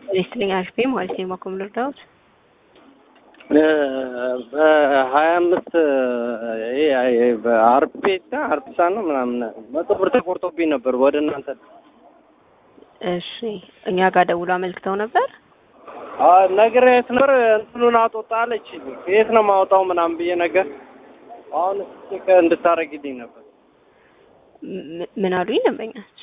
ሬስትሊንግ አርፒ ማለት ነው የማኮም ልርዳዎት በሀያ አምስት ይሄ በአርፔታ አርፒሳ ነው ምናምን መቶ ብር ተቆርጦብኝ ነበር ወደ እናንተ እሺ እኛ ጋር ደውሎ አመልክተው ነበር ነግሬያት ነበር እንትኑን አጦጣ አለች የት ነው ማውጣው ምናምን ብዬ ነገር አሁን ቼክ እንድታረግልኝ ነበር ም- ምን አሉኝ ደንበኛች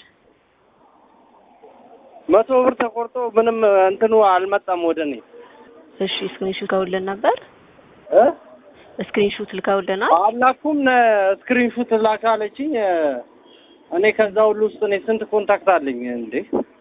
መቶ ብር ተቆርጦ ምንም እንትኑ አልመጣም ወደ እኔ እሺ ስክሪንሹት ልከውልን ነበር እ ስክሪንሹት ልከውልናል አላኩም ስክሪንሹት ላክ አለችኝ እኔ ከዛ ሁሉ ውስጥ እኔ ስንት ኮንታክት አለኝ እንዴ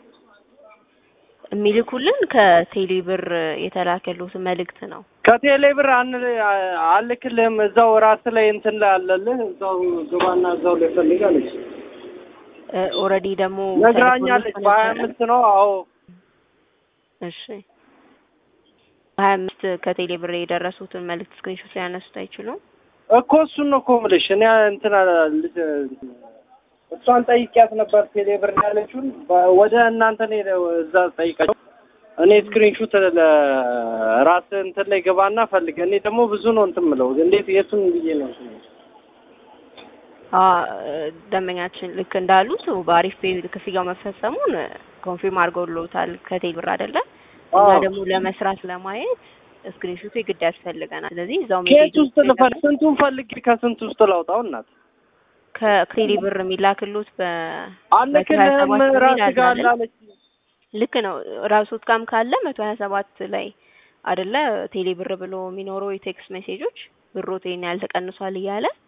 የሚልኩልን ከቴሌ ብር የተላከሉት መልእክት ነው ከቴሌ ብር አን አልክልህም እዛው ራስ ላይ እንትን ላይ አለልህ እዛው ግባና እዛው ላይ ፈልግ አለች ኦልሬዲ ደግሞ ነግራኛለች ተልኮልዎት በሀያ ነበረ? አምስት ነው አዎ እሺ ሀያ አምስት ከቴሌ ብር የደረሱትን መልእክት ስክሪንሾት ሊያነሱት አይችሉም እኮ እሱን ነው እኮ የምልሽ እኔ እንትን ልጅ እሷን ጠይቂያት ነበር ቴሌ ብር ነው ያለችውን በ- ወደ እናንተ ነው የሄደው እዛ ጠይቃቸው እኔ ስክሪንሹት ራስ እንትን ላይ ገባና ፈልግ እኔ ደግሞ ብዙ ነው እንትን የምለው እንዴት የቱን ብዬ ነው እንትን የምለው? አ ደንበኛችን ልክ እንዳሉት በአሪፍ ፔ ክፍያው መፈጸሙን ኮንፊርም አድርገውልዎታል ከቴሌ ብር አይደለ እኛ አዎ። ደግሞ ለመስራት ለማየት ስክሪንሾቱ የግድ ያስፈልገናል ስለዚህ እዛው ከየት ሜሴጅ ውስጥ ልፈል ስንቱን ፈልግ ከስንት ውስጥ ላውጣው እናት ከቴሌ ብር የሚላክሉት በ አልክልህም መቶ ሀያ ሰባት ራስ የሚል ጋር አለ አለች ልክ ነው ራሶት ጋም ካለ መቶ ሀያ ሰባት ላይ አይደለ ቴሌ ብር ብሎ የሚኖረው የቴክስት ሜሴጆች ብሮት ይሄን ያህል ተቀንሷል እያለ